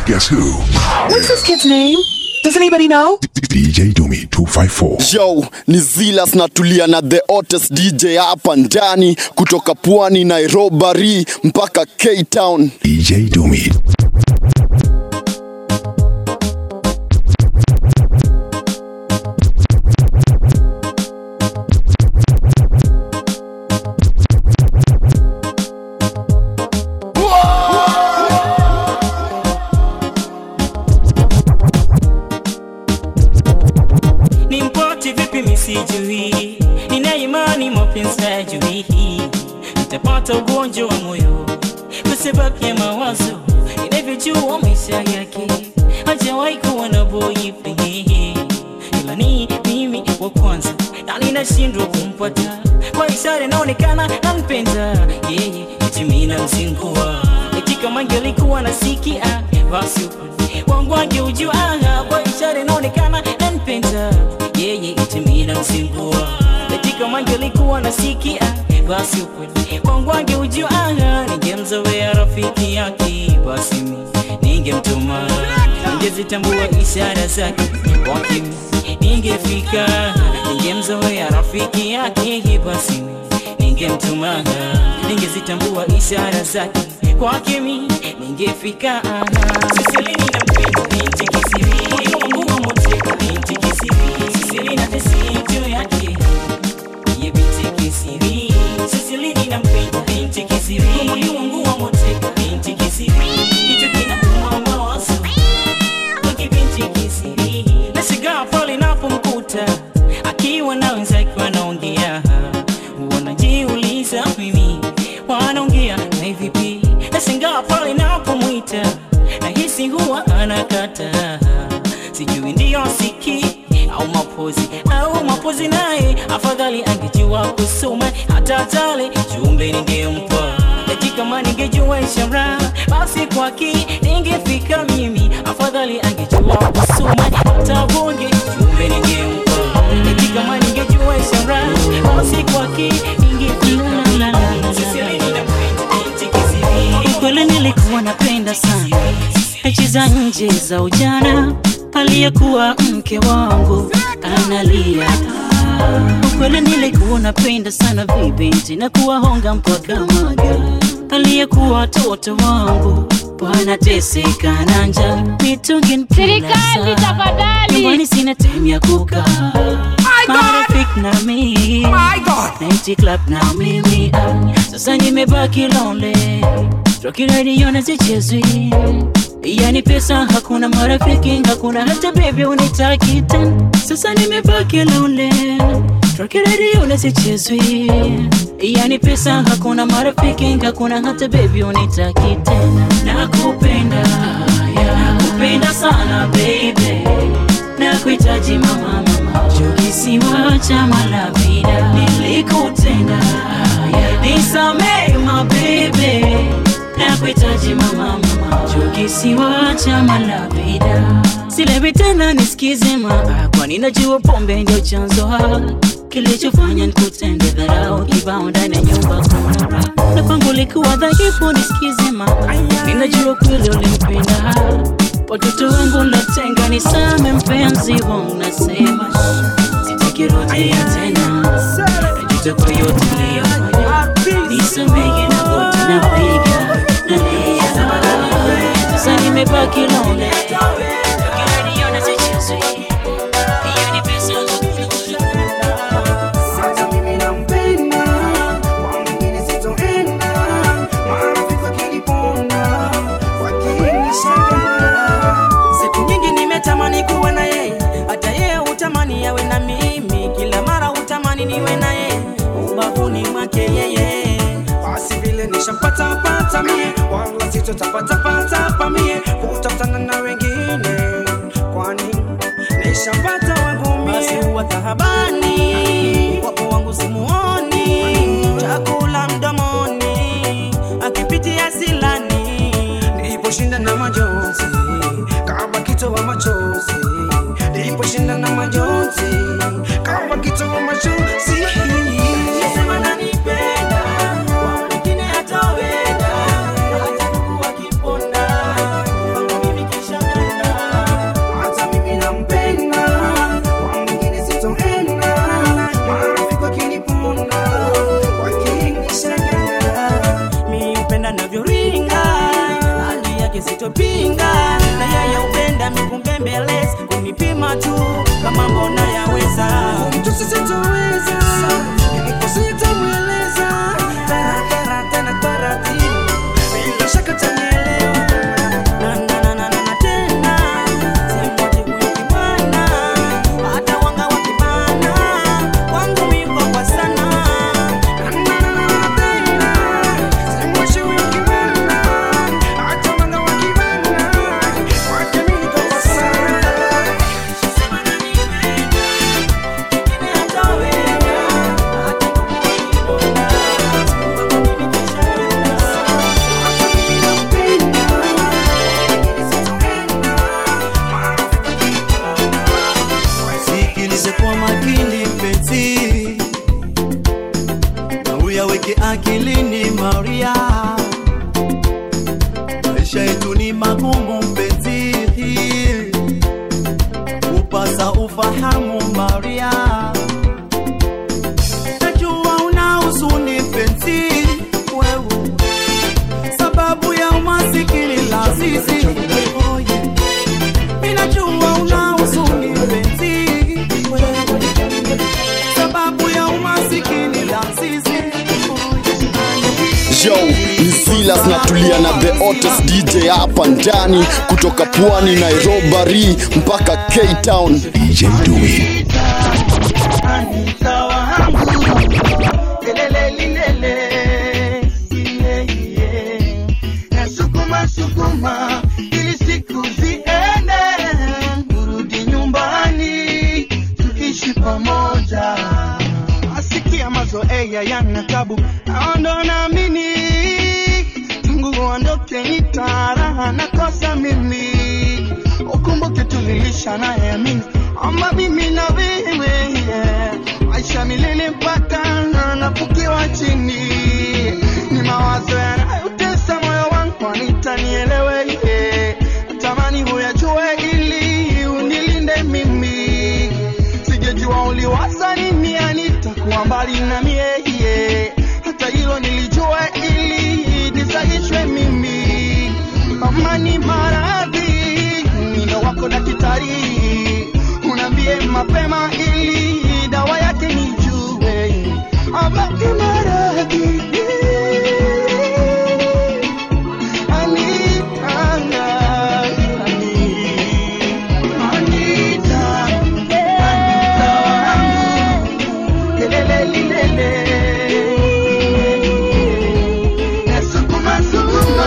Guess who? What's this kid's name? Does anybody know? DJ Dumi 254. Yo, ni Zilas natulia na the hottest DJ hapa ndani kutoka pwani Nairobi mpaka K Town. DJ Dumi. ni mpoti vipi misijui nina imani mapenzi hayajui nitapata ugonjwa wa moyo kwa sababu ya mawazo ninavyojua maisha yake hajawahi kuwa na boyfriend ila ni mimi wa kwanza na ninashindwa kumpata kwa ishara inaonekana nampenda yeye eti mimi namzingua eti kama angelikuwa nasikia basi ukweli wangu angeujua kwa ishara inaonekana nampenda yeye eti mimi namzingua eti kama angelikuwa nasikia basi ukweli wangu angeujua ningemzoea rafiki yake basi mimi ningemtuma ningezitambua ishara zake kwake mimi ningefika ningemzoea rafiki yake basi mimi ningemtuma ningezitambua ishara zake kwake mimi ningefika Sisilini nampenda binti kisiri moyo wangu wamoteka binti kisiri Sisilini tesi juu yake ye binti kisiri Sisilini nampenda binti kisiri moyo wangu wamoteka binti kisiri hicho kinauma mawazo wake binti kisiri nashigaa pale napomkuta akiwa na wenzake wanaongea wanajiuliza mimi wanaongea na vipi nashangaa pale napomwita nahisi huwa anakata sijui ndiyo siki au mapozi au mapozi naye afadhali angejua kusoma hata tale jumbe ningempa eti kama ningejua ishara basi kwaki ningefika mimi afadhali angejua kusoma hata bonge jumbe ningempa eti kama ningejua ishara basi kwaki ningefika Sisilini nampenda binti kisiri. Kweli nilikuwa napenda sana mechi za nje za ujana, aliyekuwa mke wangu analia. Kweli nilikuwa napenda sana vibinti na kuwahonga mpaka maga, aliyekuwa watoto wangu wanateseka na njaa, mitungi mpila Serikali, sana. tafadhali. nyumbani sina time ya kukaa marafiki na mimi Night club na mimi ah, sasa nimebaki lonely Rocky radio na zichezwi yani pesa hakuna marafiki hakuna hata baby unitaki tena sasa nimebaki lonely Rocky radio na zichezwi yani pesa hakuna marafiki hakuna hata baby unitaki tena nakupenda yeah, nakupenda sana baby nakuhitaji mama mama kisiwa cha malavida nilikutenda yeah. nisamee mabebe nakuhitaji mama mama kisiwa cha malavida silewi tena nisikize ma kwani najua pombe ndio chanzo ha kilichofanya nikutende dharau kibao ndani ya nyumba kuna raha. na kwangu likuwa dhaifu nisikize ma ninajua kweli ulimpenda watoto wangu natenga nisame mpenzi wangu nasema sitakirudia tena najuta kwa yote niliyofanya nisamehe na wote napiga nalia sasa nimebaki lonely Ukiniona sichezwi. Hiyo ni pesa Sasa mimi nampenda, kwa mwingine sitoenda, marafiki wakiniponda, wakinishangaa. siku nyingi nimetamani kuwa na yeye hata yeye utamani yawe na mimi kila mara utamani niwe na yeye ubavuni mwake yeye Basi vile nishampata pata mie, wala sitotapata pata pa mie, kutafutana na wengine, kwani nishampata wangu basi mie. huwa tahabani wapo wangu simuoni chakula mdomoni akipitia silani Niliposhinda na majonzi kama kitoa machozi, niliposhinda na majonzi kama kitoa machozi. Sema nanipenda, kwa mwingine hataweza, hata ndugu wakiponda, kwangu mimi kwake sitopinga na yeye upenda mikumbembeleza kunipima tu kama mbona yaweza mtu sisitoweza sitamweleza taratara tena taratibu bila shaka tanielewa Na, na, na, na, na, na, tena simwache huyu kibwana hata wanga wakibana kwangu miko kwa sana Na, na, na, na, na, tena. Simwache huyu kibwana, hata wanga wakibana, kwake mimi niko kwa sana. sikilize kwa makini mpenzi na uyaweke akilini maria maisha yetu ni magumu mpenzi upasa ufahamu maria najua una huzuni mpenzi wewe sababu ya umasikini lazizi oye minajua una huzuni mpenzi wewe sababu ya umasikini lazizi Yo, ni Silas natulia na the hottest DJ hapa ndani kutoka pwani Nairobi mpaka Cape Town. DJ Dumi. Nasukuma sukuma ili siku ziende, turudi nyumbani tuishi pamoja. Asikia mazoea yana tabu, naondo naamini tangu uondoke nitaraha nakosa mimi. Ukumbuke tulilisha naye amini ama mimi na wewe yeah. maisha milele mpaka nafukiwa chini ni mawazo yanayotesa moyo wangu anitanielewe yeah. tamani huyajue ili unilinde mimi sijajua uliwaza nini anitakuwa mbali na mie yeah. hata hilo nilijua ili nisahishwe mimi amani maradhi mino wako daktari unaambie mapema ili dawa yake nijue amani maradhi Anitanga, Anita, Anita wangu, lelele lilele. Nasukuma, sukuma,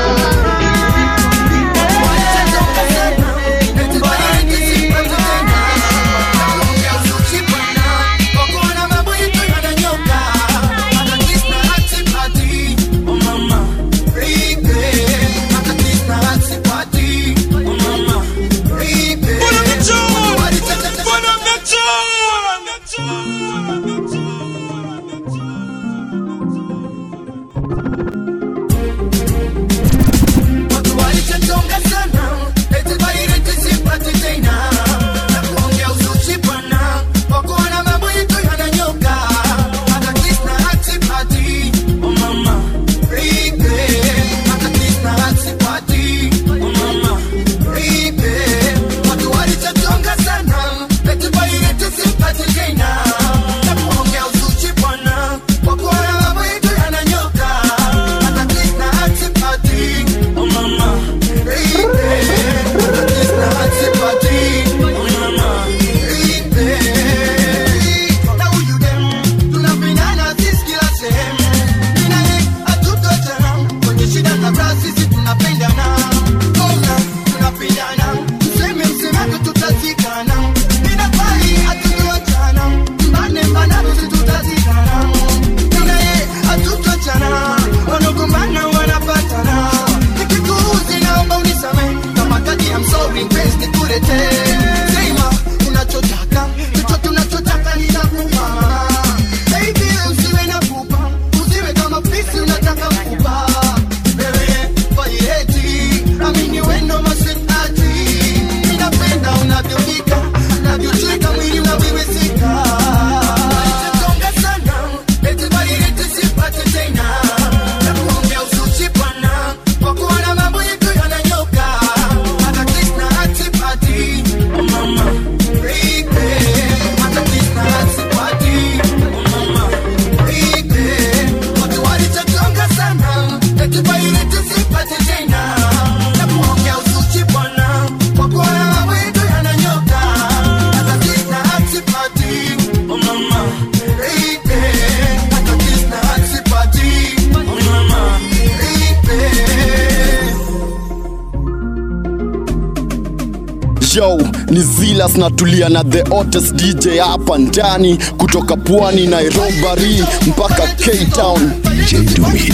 Watu walichonga sana, eti baireti sipati tena. Na kuongea uzuchi bwana, kwa kuona mambo yetu yananyoka. Hata kiss na hatipati. Oh mama, ripe. Hata kiss na hatipati. Oh mama, ripe. Watu walichonga sana, eti baireti sipati tena. Na kuongea uzuchi bwana, kwa kuona mambo yetu yananyoka. Hata kiss na hatipati. Oh mama, wanagombana wanapatana nikikuuzi naomba unisamehe kama kati I'm sorry mpenzi nikuletee sema unachotaka chochote unachotaka nitakupa baby usiwe na pupa usiwe kama pisi unataka mkupa wewe vaireti amini wendo masenati ninapenda unavyopika unavyocheka mwili unaviwezeka Tonga sana eti vaireti sipate tena na kuongea uzuchi bwana kwa kuona mambo yetu yananyoka Yo, ni Zilas natulia na the hottest DJ hapa ndani kutoka pwani Nairobi mpaka Cape Town. DJ Dumi.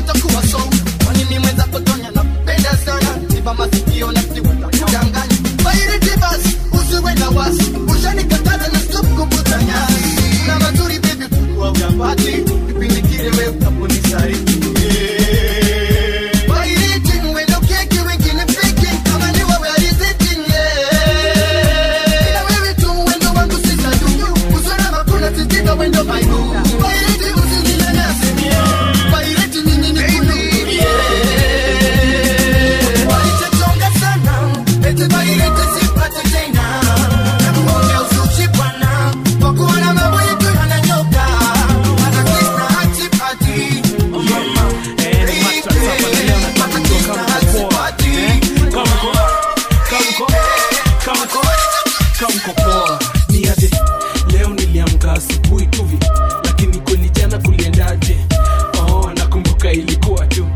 kamkopoa ni aje leo niliamka asubuhi tuvi lakini kweli jana kuliendaje oh nakumbuka ilikuwa tu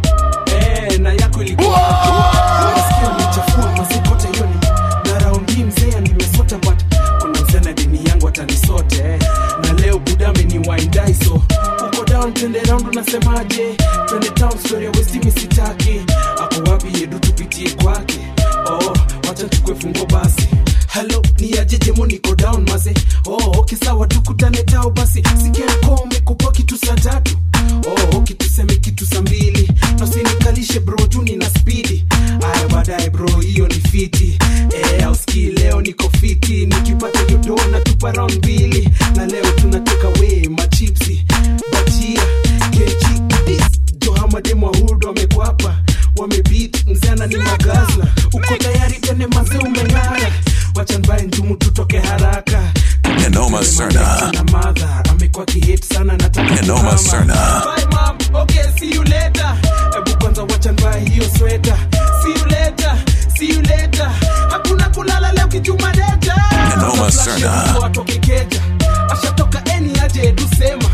eh na yako ilikuwa nasikia umechafua mazikote yoni na raundi mzee nimesota but kuna mzee na dini yangu atanisote eh. na leo budame ni waindai so uko down twende round unasemaje twende town story ya westimi sitaki ako wapi yedu tupitie kwake oh wacha tukwe fungo basi halo ni ajejemo niko down maze oh, okay sawa tukutane tao basi sikiako umekupa kitu saa tatu oh, okay tuseme kitu saa mbili nasinikalishe bro juu nina spidi aya baadaye bro hiyo ni fiti eh, auski leo niko fiti nikipata yodo na tupa round mbili na leo tunatoka we machipsi bachia kechi dis johamademo wahudu wamekwapa wamebit mzana ni magazla uko tayari tene maze umeng'ara wacha mbaye njumu tutoke haraka Nenoma Serna. na madha amekuwa kihit sana nataka Nenoma kutama. Serna. Bye, mom. Okay, see you later. Ebu kwanza wacha mbaye hiyo sweta see you later, see you later. hakuna kulala leo kichuma deta Nenoma Serna. watu wakikeja ashatoka eni aje edu sema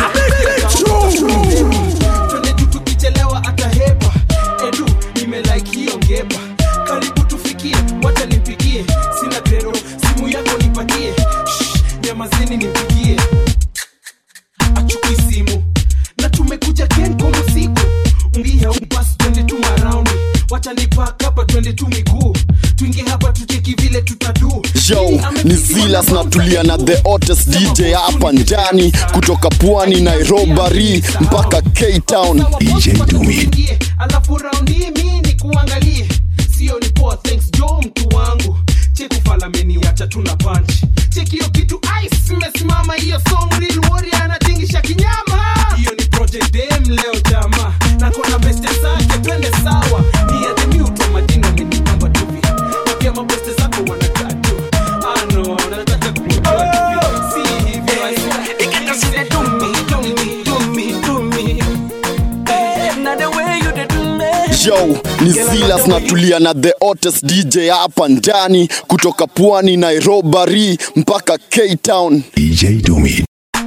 twende tu tukichelewa atahepa edu nimelike hiyo ngeba karibu tufikie wacha nimpigie sina krero simu yako nipatie Shh, nyamazeni nimpigie achukui simu na tumekuja kenkomo siku ungia upas twende tu maraundi wacha nipak hapa twende tu miguu tuingie hapa tucheki vile tutadu Yo, ni Zilas natulia na the hottest DJ hapa ndani kutoka pwani Nairobi mpaka Cape Town. DJ Dumi. Tuingie, alafu raundi mi ni kuangalie sio ni poa thanks jo mtu wangu chekufalameni wacha tuna punch cheki hiyo kitu ice imesimama hiyo song real warrior anatingisha kinyama hiyo ni project dem leo jama na kona beste zake twende sawa ni ya the mute majina amenipamba tuvi pia mabeste zako wanakaa tu ah no nataka kujua tuvi si hivyo I swear. Ikata do me do me do me do me Eh, na the way you dey do me Yo, ni Zilas natulia na the hottest DJ hapa ndani kutoka pwani Nairobi mpaka Cape Town. DJ Dumi.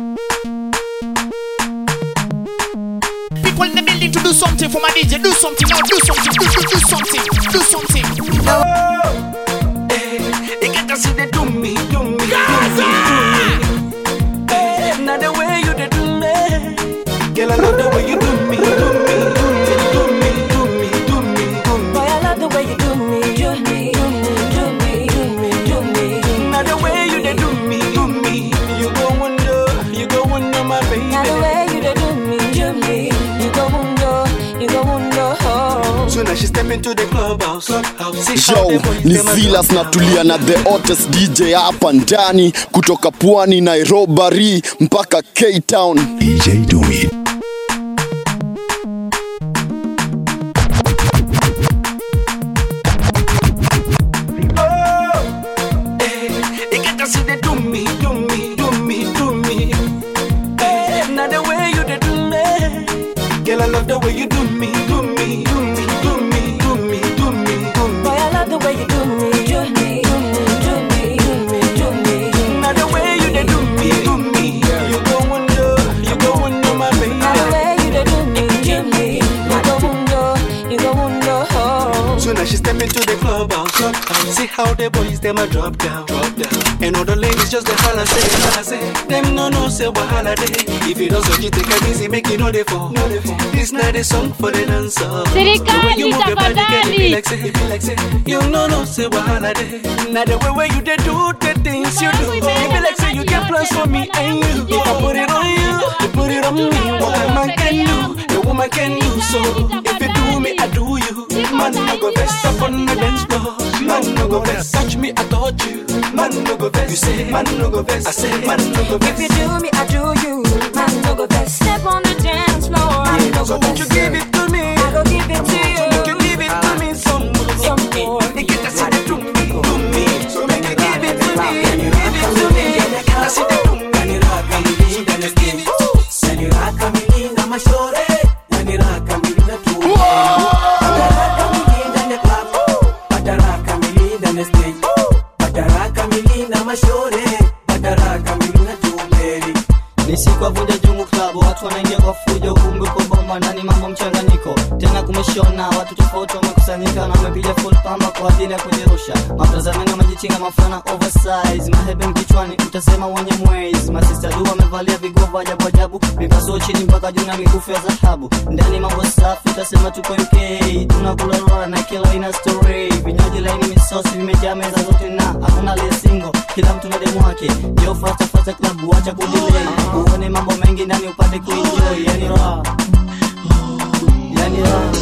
People in the building to do something for my DJ. Do something now. Do something. Do, do, do something. Do something. Ikata see they do me, do me, do me, do me. Eh, Now the way you dey do me, girl, I love the way you do me, do me, do me, do me, do me, do me, do me. Boy, I love the way you do me, do me, do me, do me, do me, do me. Now the way you dey do me, do me, you go wonder, you go wonder, my baby. Now the way you dey do me, do me, you go mundo, you go mundo. Oh. Soon as she step into the clubhouse, clubhouse, see how Yo, the boys ni them a Zilas do. natulia na the hottest DJ hapa ndani kutoka pwani Nairobi mpaka Cape Town. DJ Dumi. Ikata see they do me, do me, do me, do me. Eh, Now the way you dey do me, girl, I love the way you do me, do me, do me, do me, do me, do me, do me. Boy, I love the way you do me, do me, do me, do me, do me, do me. Now the way you dey do me, do me, you go wonder, you go wonder, my baby. the clubhouse, clubhouse. See how the boys them a drop down, drop down. And all the ladies just the holla say, holla say. Them no no say wahala day. If you don't so you take it easy, make it no dey fall. No dey fall. This not a song for the dancer. Serikali, The way you move your body, girl, it be tafadhali. like say, it be like say. You no no say wahala day. Now the way where you dey do the things you do, it be like say you get plans for me and you. If I put it on you, you put it on me. What a man can do, a woman can do. So if you do me, I do you. Man no go vex up on the dance floor. Man no go vex, touch me, I touch you. Man no go vex, you say. Man no go vex, I say. Man no go vex. If you do me, I do you. Man, no go best. Step on the dance floor. Man, no So go won't you best. give it to me? I go give it to you. Won't you give it to me some more? Some more. You get to see the to me, to me. So make you give it to me, give it to me. I see the to me. Just give it to me. ni siku ya vunja jungu klabu watu wanaingia kwa fujo kumbe kwa bomba ndani mambo mchanganyiko tena kumeshona watu tofauti wamekusanyika na wamepiga full pamba kwa ajili ya kujirusha maprazanani wamejichinga mafana oversize mahebe mkichwani utasema wenye mwezi masista du wamevalia vigovo ajabu ajabu vipasuo chini mpaka juu na mikufu ya dhahabu ndani mambo safi utasema tuko uk tunakula rora na kila aina story vinywaji laini misosi vimejaa meza zote na hakuna aliyesingo kila mtu na demu wake yo fasta fasta klabu wacha kudilei uone mambo mengi ndani upate kuenjoy yani raha yani raha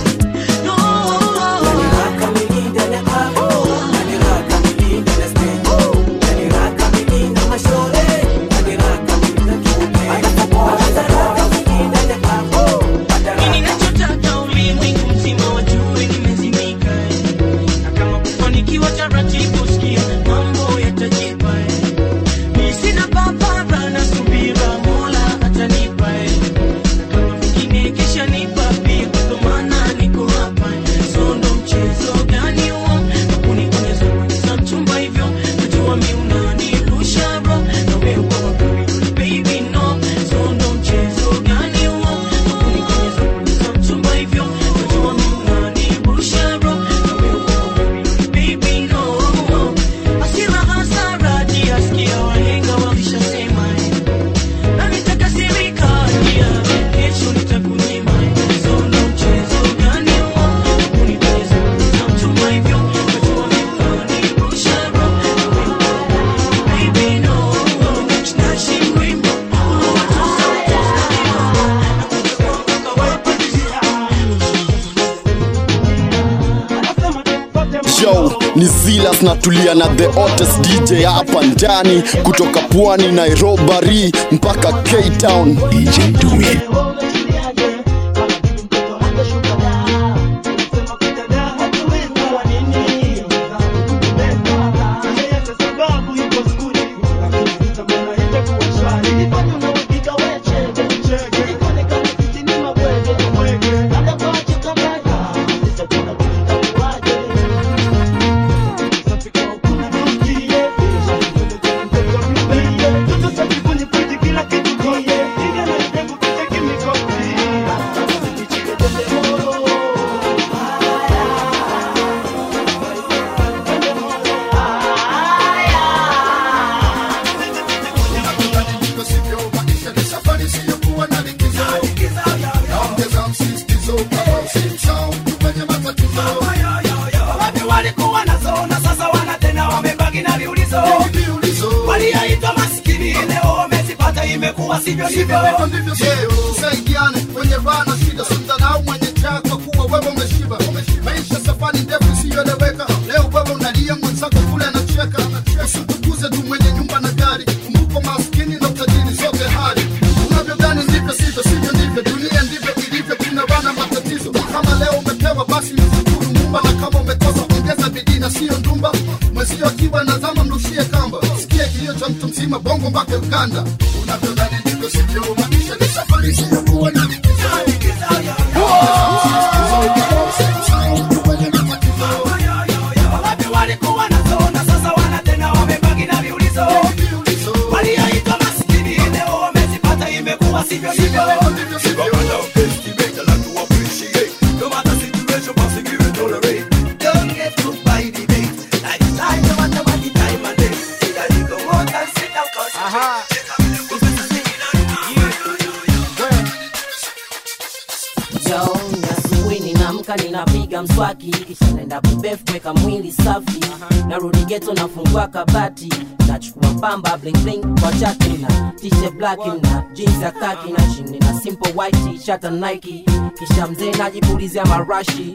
Mimi nachotaka ulimwengu mzima wajue nimezimika eh. Na kama kufanikiwa taratibu sikia mambo yatajipa eh. Mimi sina papara na subira Mola atanipa eh. Na kama vingine kisha nipa pia ndo maana niko hapa eh. So ndo mchezo gani huo Kunikuonyesha kuonyesha mchumba hivyo Najua mi unanirusha bro Na wewe uko wapi baby no So ndo mchezo gani huo Kunikuonyesha kuonyesha mchumba hivyo Najua mi unanirusha bro Na wewe uko wapi baby no Hasira hasara jiasikia wahenga walishasema eh. Na nitakasirika pia Kesho nitakunyima eh. So ndo mchezo gani huo Kunikuonyesha kuonyesha mchumba hivyo Najua mi unanirusha bro Baby no Tunashi wimbo Yo, ni Zilas natulia na the hottest DJ hapa ndani kutoka pwani Nairobi mpaka K-Town. DJ Dumi. Wapi walikuwa nazo na sasa wana tena wamebaki na viulizo walioitwa maskini leo wamezipata imekuwa sivyo ndivyo tusaidiane kwenye raha na shida simdharau mwenye njaa kwa kuwa wewe umeshiba maisha safari ndefu isiyoeleweka leo wewe unalia mwenzako kule anacheka usitukuze tu mwenye nyumba na gari kumbuko maskini na utajiri zote hali unavyodhani ndivyo sivyo sivyo ndivyo dunia ndivyo ilivyo kuna bana matatizo kama leo umepewa basi mshukuru mumba na kama umekosa ongeza bidii na siyo ndumba mwezio akiwa na zama mrushie kamba sikia kilio cha mtu mzima bongo mpaka uganda unavyodhani ndivyo sivyo maisha ni safari isiyokuwa na wapi walikuwa nazo na sasa wana tena wamebaki na viulizo walioitwa maskini leo wamezipata imekuwa sivyo ndivyo Don't get too bad, napiga mswaki kisha naenda kubef kuweka mwili safi narudi geto nafungua kabati nachukua pamba bling bling kwa chati na t-shirt black na jeans ya kaki na chini na simple white t-shirt na Nike kisha mzee najipulizia marashi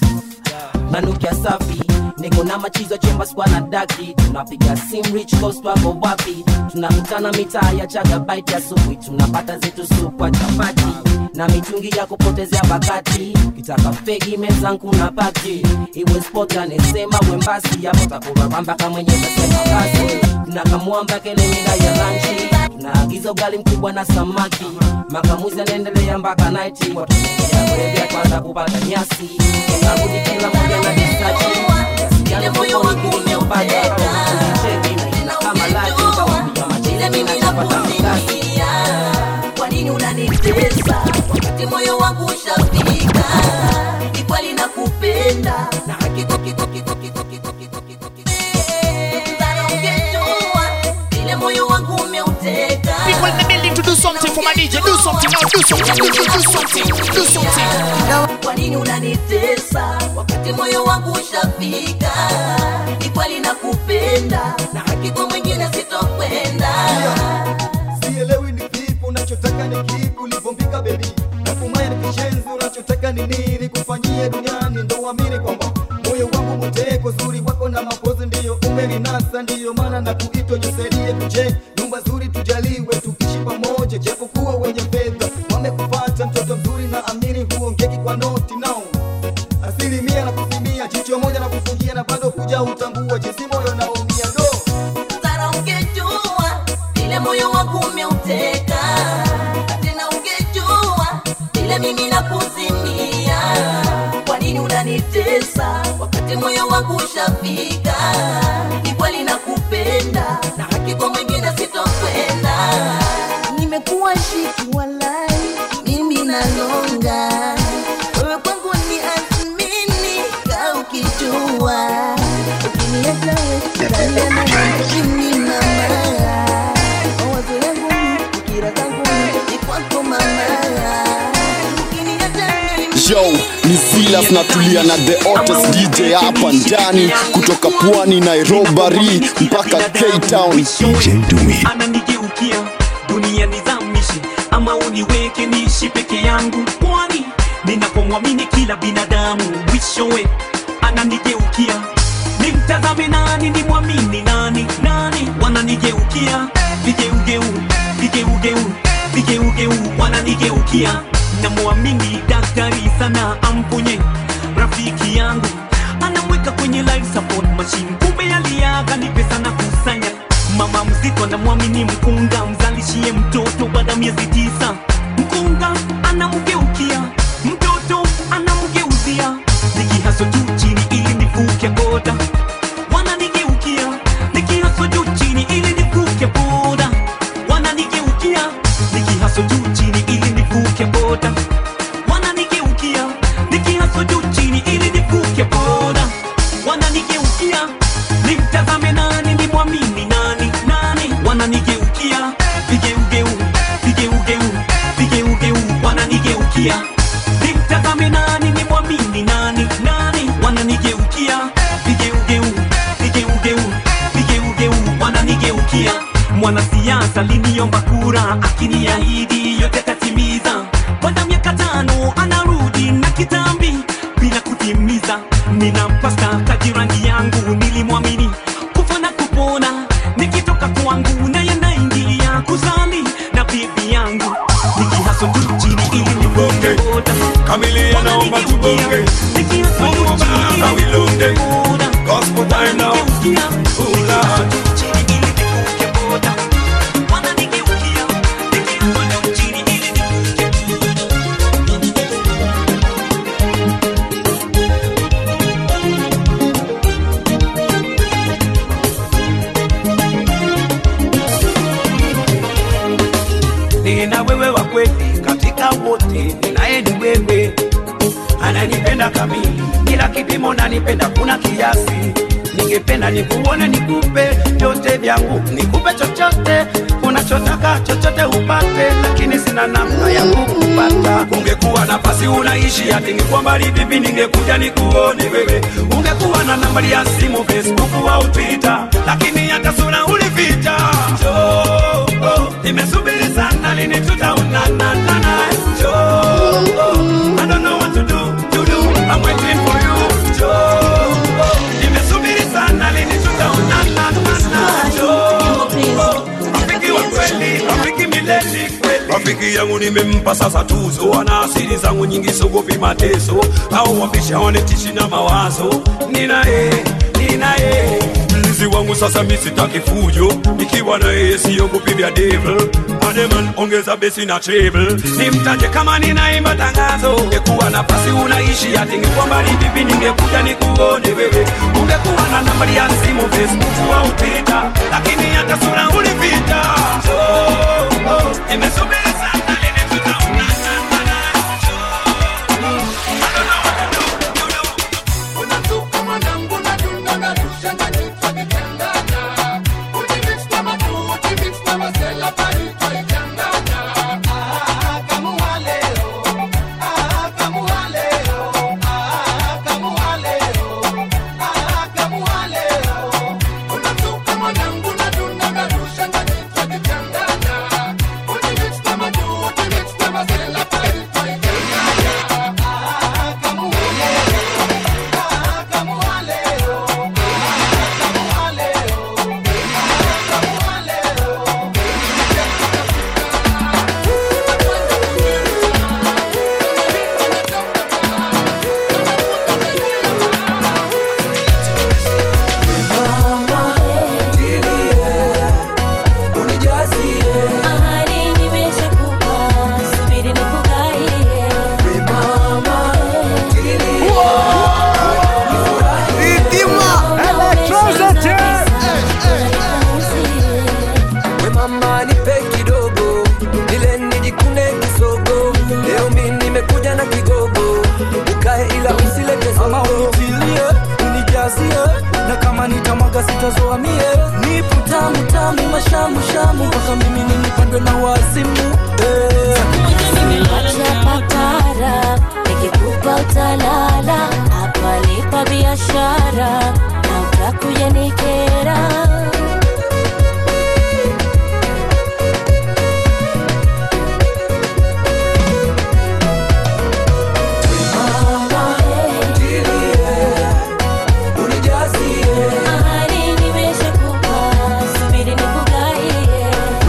nanukia safi niko na machizo chemba skwa na daki tunapiga sim rich coast wako wapi tunakutana mitaa ya chaga bite asubuhi tunapata zetu supwa chapati na mitungi ya kupotezea wakati kitaka fegi mezangu na pati iwe spot anesema wembasi yapo takuraramba kama mwenye tasema basi tunakamwamba kele mida ya lanchi tunaagiza ugali mkubwa na samaki makamuzi anaendelea mpaka naiti watunaendelea kulevya kwanza kupata nyasi narudi kila moja na disachi yale moyo wangu umeupata cheki na kama laji utawapiga machile mimi napata mikasi kwa nini unanitesa wakati moyo wangu ushafika ni kweli nakupenda na hakiko kiko kiko kiko kiko kiko kiko Mtaro ungejua vile moyo wangu umeuteka People in the building to do something for my DJ. Do something now. Do something. Do, do, do something. Do something. kwa nini unanitesa wakati moyo wangu ushafika ni kweli nakupenda na hakiko mwingine sitokwenda sielewi ni vipi unachotaka ni kipi ulivyombika bebi nakumaya ni kishenzi unachotaka ni nini kufanyie duniani ndo uamini kwamba moyo wangu mteko zuri wako na mapozi ndiyo umeninasa ndiyo maana na kuitwa jisaidie tuje nyumba zuri tujaliwe tukishi pamoja japokuwa wenye fedha wamekupata mtoto mzuri na amini huongeki kwa noti nao asilimia na kusimia jicho moja na kufungia na bado kuja utambua jinsi moyo naumia ndo Sara ungejua vile moyo wangu umeuteka, tena ungejua vile mimi nakuzimia. Kwa nini unanitesa wakati moyo wangu ushafika? Ni kweli nakupenda na hakika mwingine sitokwenda. Nimekuwa shiki walai, mimi nalonga wewe kwangu ni azmini, kaa ukijua ukiniacha wewe utalia na mimi mama mawazo yangu ni fikira zangu ni kwako mama ukiniacha mimi Yo, ni Silas natulia na the hottest DJ hapa ndani kutoka pwani Nairobi mpaka Cape Town. DJ Dumi. ananigeukia dunia nizamishe ama uniweke niishi peke yangu kwani ninapomwamini kila binadamu mwishowe ananigeukia nimtazame nani nimwamini nani nani wananigeukia vigeugeu vigeugeu vigeugeu wananigeukia namwamini daktari sana amponye rafiki yangu anamweka kwenye life support machine kumbe aliaga ni pesa na kusanya mama mzito anamwamini mkunga mzalishie mtoto baada ya miezi tisa mkunga anamgeukia mtoto anamgeuzia nikihaso juu chini ili nivuke boda wananigeukia nikihaso juu chini ili nivuke boda wananigeukia nikihaso juu chini ili nivuke boda wananigeukia nikihaso juu chini ili nivuke boda wananigeukia nimtazame nani nimwamini nani nani wananigeukia vigeugeu vigeugeu vigeugeu wananigeukia nimtazame nani nimwamini nani nani wananigeukia vigeugeu vigeugeu vigeugeu wananigeukia mwanasiasa liniomba kura akiniahidi yote tatimiza baada miaka tano anarudi na kitambi bila kutimiza ninampasta tajirani yangu nilimwamini kufa na kupona nikitoka kwangu naye naingilia kuzali na bibi yangu nikihaso juu chini ili nivuke boda Kamilia naomba tubonge Mungu Baba wilonge Gospel time now Oh Lord nina wewe wa kweli katika wote, ninaye ni wewe, ananipenda kamili bila kipimo, nanipenda kuna kiasi. ningependa nikuone nikupe vyote vyangu nikupe chochote unachotaka chochote upate lakini sina namna ya kukupata ungekuwa nafasi unaishi ati ningekuwa mbali vipi ningekuja nikuone wewe ungekuwa na nambari ya simu facebook au twitter lakini hata sura ulivita Njoo, oh, nimesubiri sana lini tutaonana Njoo, oh, I don't know what to do, to do. I'm waiting for you. Njoo, oh, nimesubiri sana lini tutaonana Njoo, oh, rafiki wa kweli, rafiki milele kweli. rafiki yangu nimempa sasa tuzo ana asili zangu nyingi sogopi mateso au wambisha wanetishi na mawazo ninaye ninaye mlinzi wangu sasa misitaki fujo nikiwa na yeye siogopi vya devil ademan ongeza besi na treble nimtaje kama ninaimba tangazo ungekuwa nafasi unaishi ati ngekuwa mbali vipi ningekuja nikuone wewe ungekuwa na nambari ya simu facebook au twitter lakini hata sura ulipita oh, oh, nimesubiri sana lini tutaonana We mama nipe kidogo ile nijikune kisogo leo mi nimekuja na kigogo ukae ila usilete ama unitilie unijazie na kama nitamwaga sitazoa mie nipo tamu tamu mashamu shamu mpaka mimi ninipandwe na wazimu eh. Acha papara, nikikupa utalala, hapa lipa biashara na utakuja nikera. Ahadi nimeshakupa, subiri nikugaie.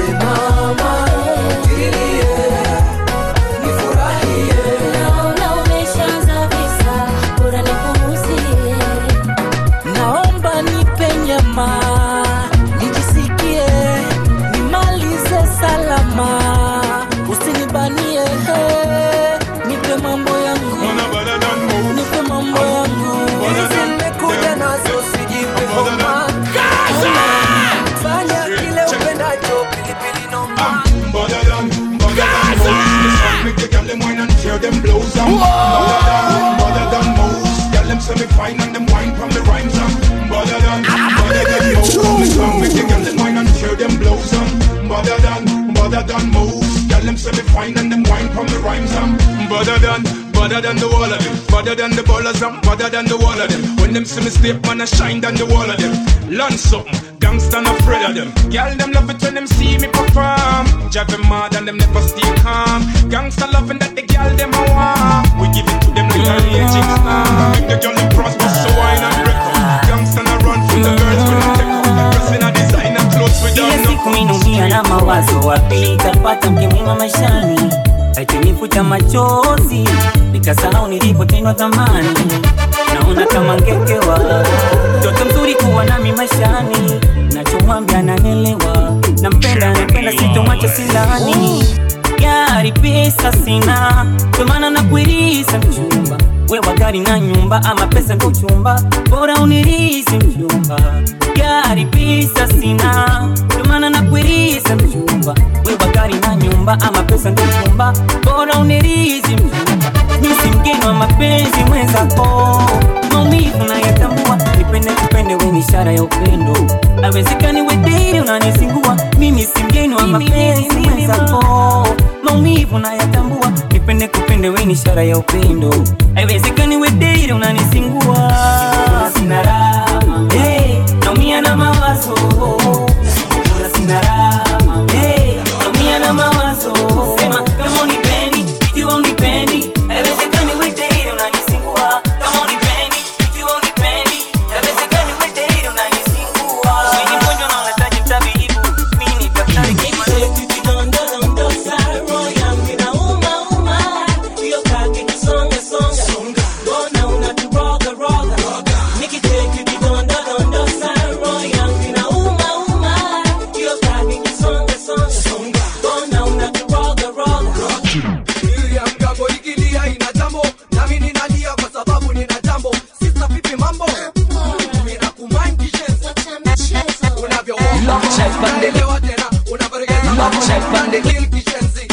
Naona umeshaanza visa, bora nipunguzie. naomba nipe nyama nijisikie nimalize salama usinibanie he. nipe mambo yangu nipe mambo yangu nimekuja nazo sijipe homa fanya kile upendacho pilipili noma Make the girl them wine and tear them blows um. Mother than, mother than most. Girl them say me fine and them wine from the rhymes um. Mother than, mother than most. Me song make the girl them wine and tear them blows um. Mother than, mother than most. Girl them say me fine and them wine from the rhymes um. Better than, better than the wall of them. Better than the ballers um. Better than the wall of them. When them see me step man I shine than the wall of them. Learn something. Gangsta not afraid of them. Girl them love it when them see me perform. Drive them mad and them never stay calm. Gangsta loving that the girl them a want. We give it to them like a raging storm. Make the girl them prosper so wine and break up. Gangsta not run from the girls when they take up. Dressing a designer clothes with Kila them siku minaumia na mawazo, wapi nitapata mke mwema maishani? Akinifuta machozi, nikasahau nilipotendwa zamani. Naona kama ngekewa, mtoto mzuri kuwa nami maishani, nachomwambia ananielewa, nampenda nampenda, sitomwacha silani. Gari pesa sina, ndio maana nakuiriza mchumba wewa gari na nyumba ama pesa ndo uchumba, bora unirizi mchumba. Gari pesa sina, ndio maana nakuiriza mchumba wewa gari na nyumba ama pesa ndo uchumba, bora unirizi mchumba. Mimi si mgeni wa mapenzi mwenzako, maumivu nayatambua, nipende kupende kupende we ni ishara ya upendo awezekani wedei unanisingua mimi si mgeni wa mapenzi mwenzako maumivu nayatambua nipende kupende we ni ishara ya upendo awezekani wedei unanisingua sina raha hey, naumia na mawazo Bora sina raha hey, naumia na mawazo sema kama unipendi ikiwa unipendi awezekani wedei unanisingua kama unipendi ikiwa unipendi awezekani wedei unanisingua mimi mgonjwa na unahitaji mtabibu mimi ni daktari kimaliza Niliamka ikilia ina jambo nami ninalia kwa sababu nina jambo sisa vipi mambo mina kumind kishenzi unavyoelewa tena unavyoregeza kill kishenzi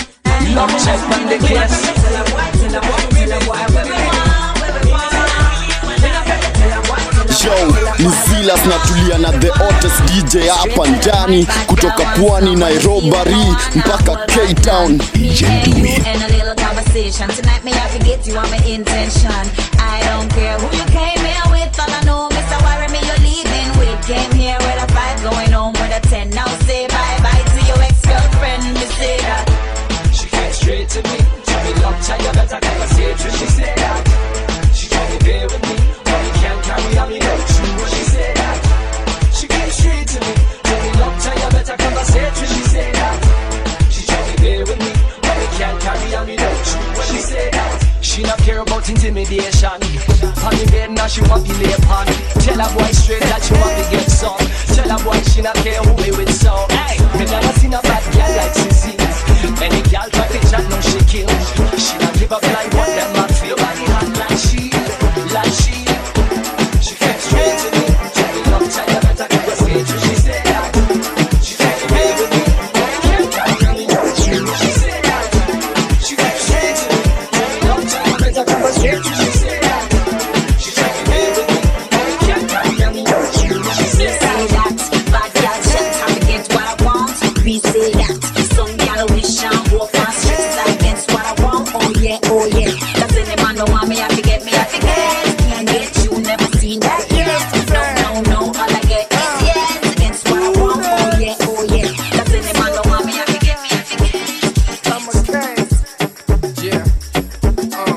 Yo, ni Zilas natulia na the hottest DJ hapa ndani kutoka pwani Nairobi mpaka Cape Town. DJ Dumi. And a little conversation. Tonight, me, I can get you on my intention. I don't care who you came here with. All I know, Mr. Worry me, you're leaving with. Came here with a five, going home with a ten. Now say bye bye to your ex girlfriend. Me say that. She came straight to me Tell me love child you better conversation She said that She tried to bear with me But we can't carry on me no true She said that She came straight to me Tell me love child you better conversation She said that She tried to bear with me But we can't carry on me no true She said that She not care about intimidation On the bed now she want to lay upon Tell a boy straight that she want to get some Tell a boy she not care who me with some Hey, me never seen a bad girl like Sissy any girl try to chat, no she kill. She not give up like what them a feel. Body hot like she, like she. She came straight to me. Tell me love, tell you better get the stage. She said that. She tried to play with me. Can't carry on me, no true. She said that. She came straight to me. Tell me love, tell you better get the stage. She said that. She tried to play with me. Can't carry on me, no true. She said Say that. that. Bad girl, shut time to get what I want. We say that. Some girl wish I walk on streets against what I want. Oh yeah, oh yeah. Cause any man don't want me, I forget me, I forget. Can't get you, never seen that yet. No, no, no, all I get is yes against what I want. Oh yeah, oh yeah. Cause any man don't want me, I forget me, I forget. I'm a king. Yeah. Uh.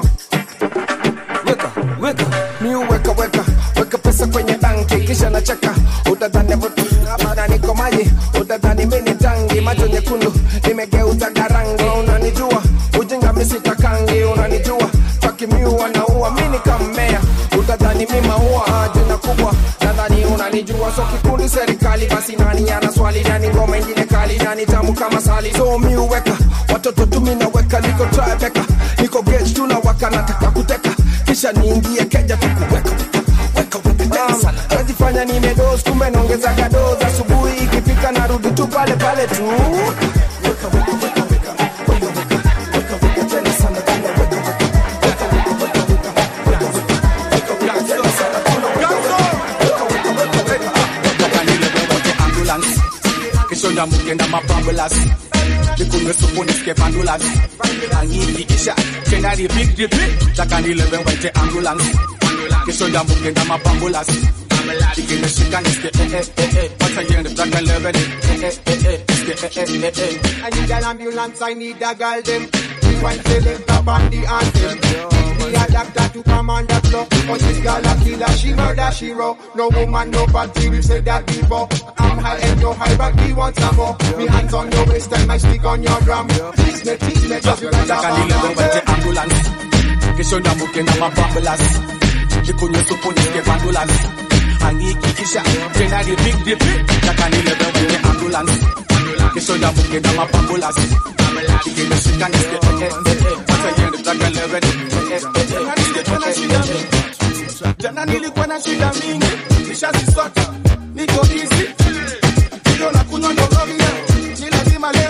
Weka, weka, mi weka weka weka pesa kwenye banki kisha nacheka utadhani vuta niko maji utadhani mimi ni tangi macho nyekundu nimegeuza garangi unanijua ujinga misitakangi unanijua takimiua naua mini kammea utadhani mi maua jina kubwa nadhani unanijua so kikundi serikali basi nani ana swali nani ngoma ingine kali nani tamu kama sali so mi uweka watoto tumi naweka niko trabeka niko gage tunawaka nataka kuteka kisha niingie keja tukuweka Um, najifanya nimedos kumbe naongezaga dos asubuhi ikifika narudi tu pale pale tu ambulance kishonda mukenda mapambulas likunywe supu nisike pandulas angiikisha tena repeat repeat taka nilewe waite ambulance kishonda mukenda mapambulas ikinishika nisike eh eh eh eh once again taka nilewe ni eh eh eh eh nisike eh eh eh eh I need an ambulance, I need a girl them. One select up on the anthem. Me a doctor to come on the floor. But this girl a killer, she murder, she raw. No woman, no party, we say that before. I'm high and you're high, but we want some more. Me hands on your waist and my stick on your drum. Teach me, teach me, just like taka nilewe waite ambulance kishonda mukenda mapambulas likunywe supu nisike pandulas angiikikisha tena repeat repeat taka nilewe waite ambulance kishonda mukenda mapambulas ikinishika nisike eh eh eh eh once again taka nilewe ni eh eh eh eh eh jana nilikuwa na shida mingi nishazisota niko easy ndio na kunywa ndogovia ni lazima leo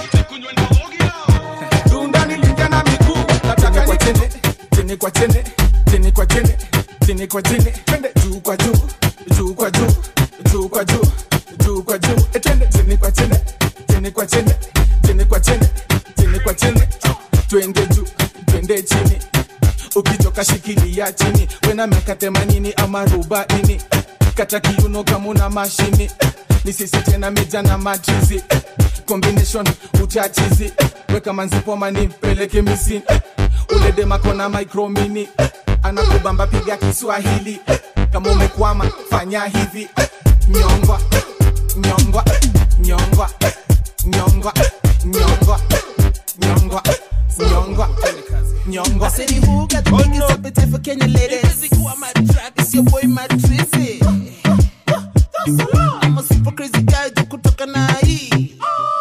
dunda nilingia na miguu nataka kwa chini chini kwa chini chini kwa chini chini kwa chini twende juu kwa juu juu kwa juu kwa juu juu kwa juu etende chini kwa chini chini kwa chini chini kwa chini chini kwa chini twende juu twende chini ukichoka shikilia chini wena miaka themanini ama arobaini kata kiuno kama una mashini ni sisi tena meja na matrizi combination uchachizi weka manzipoma ni peleke misini ule demakona micromini anakubamba piga kiswahili kama umekwama fanya hivi nyongwa nyongwa nyongwa nyongwa nyongwa nyongwa nyongwa nyongwa I said the who got the biggest appetite for Kenya ladies. It's your boy Mad Trizzy. I'm a super crazy guy do kutoka na hii.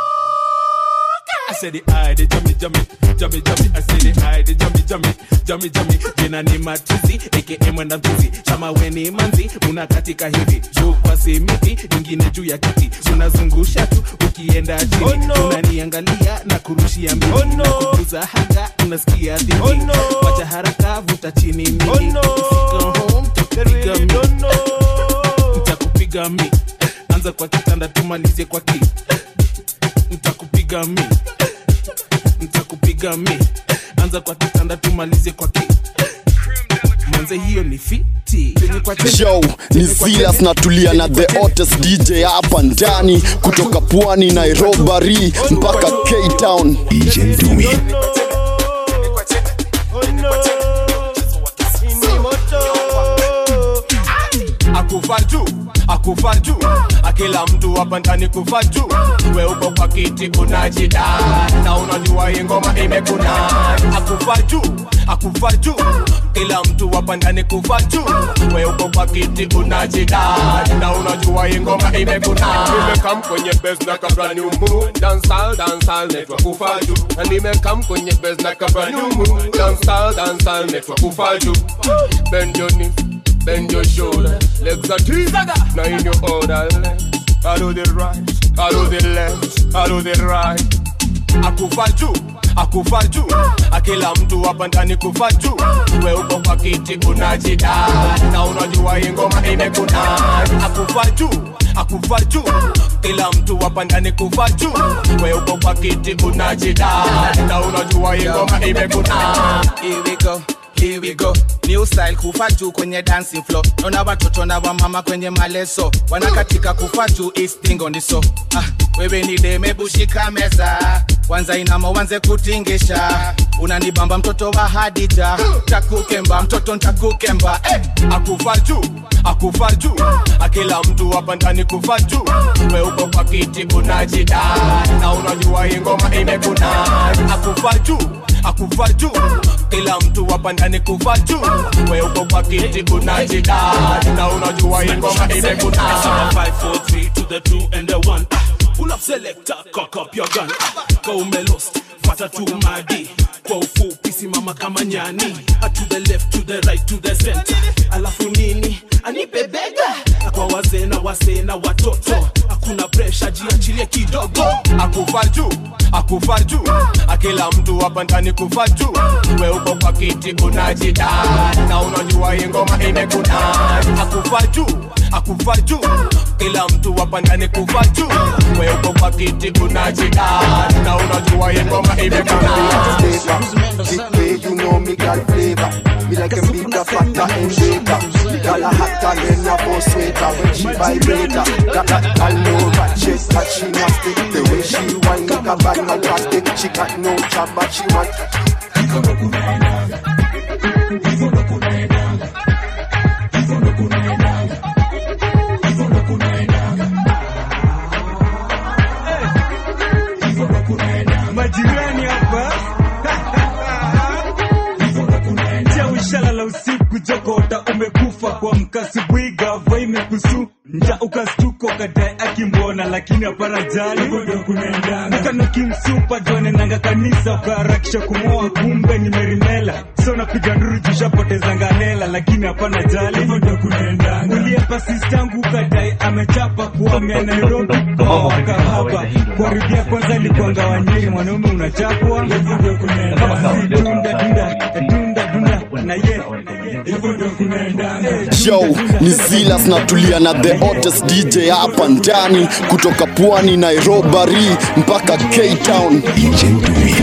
I said the eye, the jummy, jummy, jummy, jummy. I said the eye, the jummy, jummy, jummy, jummy. Jina ni matuzi, aka mwenda mtuzi. Chama weni manzi, unakatika hivi. Juu kwa simiti, nyingine juu ya kiti. Unazungusha tu, ukienda chini. Oh, no. Unaniangalia na kurushia mbili. Oh, no. Kukuza haga, unasikia dhiki. Oh, no. Wacha haraka, vuta chini mimi. Oh, no. Fika home, takupiga mi. Nitakupiga mi. Anza kwa kitanda, tumalizie kwa ki. Nitakupiga mi nitakupiga mi anza kwa kitanda tumalize kwa ki manze hiyo ni fiti Yo, ni Zilas natulia na the hottest DJ hapa ndani kutoka pwani Nairobi mpaka Cape Town. DJ Dumi. akufa juu akufa juu akila mtu hapa ndani kufa juu we uko kwa kiti unajida na unajua hii ngoma imekuna akufa juu akufa juu kila mtu hapa ndani kufa juu we uko kwa kiti unajida na unajua hii ngoma imekuna nimekam kwenye base na kabla nyumu dancehall dancehall netwa kufa juu na nimekam kwenye base na kabla nyumu dancehall dancehall netwa kufa juu bend your knees bend your shoulder, legs are teeth, now in your order. I do the right, I do the left, I do the right. Akufa juu, akufa juu, akila mtu hapa ndani kufa juu. We uko kwa kiti unajida, na unajua hii ngoma imekuna. Akufa juu, akufa juu, kila mtu hapa ndani kufa juu. We uko kwa kiti unajida, na unajua hii ngoma imekuna. Here we go. Here we go new style kufa juu kwenye dancing floor naona watoto na wamama kwenye maleso wanakatika kufa juu istingo ndiso ah, wewe ni deme bushika meza kwanza inama wanze kutingisha unanibamba mtoto wa hadija takukemba mtoto ntakukemba eh. akufa juu akufa juu akila mtu hapa ndani kufa juu we uko kwa kiti unajida na unajua hii ngoma imekuna akufa juu akufa juu kila mtu hapa ndani kufa juu we uko kwa kiti unajida na unajua hii ngoma imekuna 5 4 3 to the 2 and the 1 pull up selector cock up your gun ka umelost fata tu madi kwa ufupi simama kama nyani Ah, to the left to the right to the center alafu nini anipe bega Na kwa wazee na wasee na watoto hakuna presha jiachilie kidogo akufa juu akufa juu akila mtu hapa ndani kufa juu we uko kwa kiti unajida na unajua hii ngoma imekuna akufa juu akufa juu kila mtu hapa ndani kufa juu we uko kwa kiti unajida na unajua hii ngoma imekuna Way you know me got flavor. Me like a bigger factor in shaker. Me got a hotter than a boss sweater when she vibrator. Got that all over chest that she nasty. The way she whine like a bag of plastic. She got no job but she want. majirani hapa cha ushala la usiku jokota umekufa kwa mkasibwiga va imekusu nja ukastuko kadai akimbona lakini hapana jali ukano kimsupa jone nanga kanisa ukaharakisha kumoa kumbe ni merimela so napiga nduru jushapoteza nganela lakini hapana jali uliepa sistangu ukadai amechapa kuamia nairobi kwa wakahaba kuharibia kwanza likuanga wanyiri mwanaume unachapwa dunda dunda dunda dunda na ye hivyo ndo kunaendanga Yo, ni Zilas natulia na the hottest DJ hapa ndani kutoka pwani Nairobi mpaka K-Town. DJ Dumi.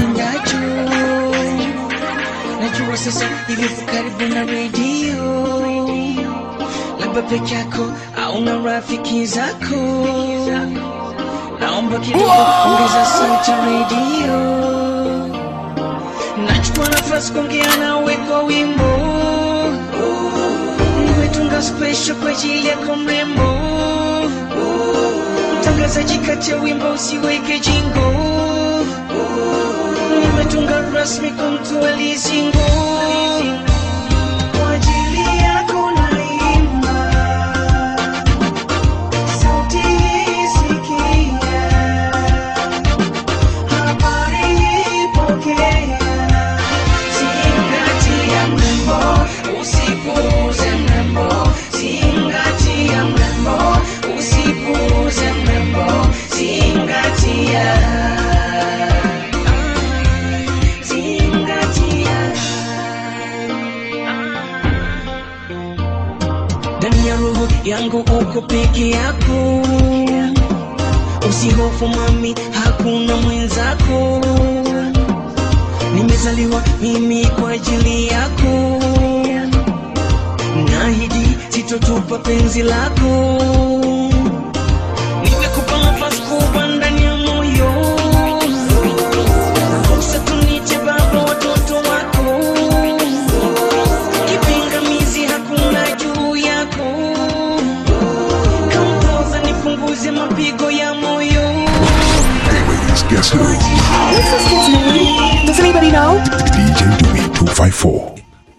najua sasa hivi uko karibu na redio labda peke yako au na rafiki zako naomba kidogo ongeza sauti redio nachukua nafasi kuongea nawe kwa wimbo nimetunga special kwa ajili yako mrembo mtangazaji kati ya wimbo usiweke jingo nimetunga rasmi kwa mtu alizingo kwa ajili yako naimba sauti hii sikia habari hii pokea zingatia mrembo usipuuze mrembo zingatia mrembo usipuuze mrembo zingatia zingatia ndani ya roho yangu uko peke yako usihofu mami hakuna mwenzako nimezaliwa mimi kwa ajili yako nahidi sitotupa penzi lako nimekupa nafasi kubwa ndani ya moyo Ruhusa tunite baba watoto wako kipingamizi hakuna juu yako kamtoza nipunguze mapigo ya moyo Ladies, guess who? Does anybody know? DJ Dumi 254.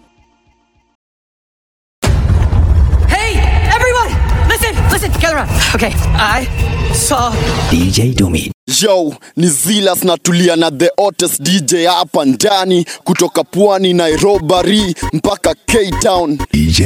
Hey, everyone! Listen, listen, gather around. Okay, I saw DJ Dumi. Yo, ni Zilas natulia na the hottest DJ hapa ndani kutoka pwani Nairobi mpaka K-Town. DJ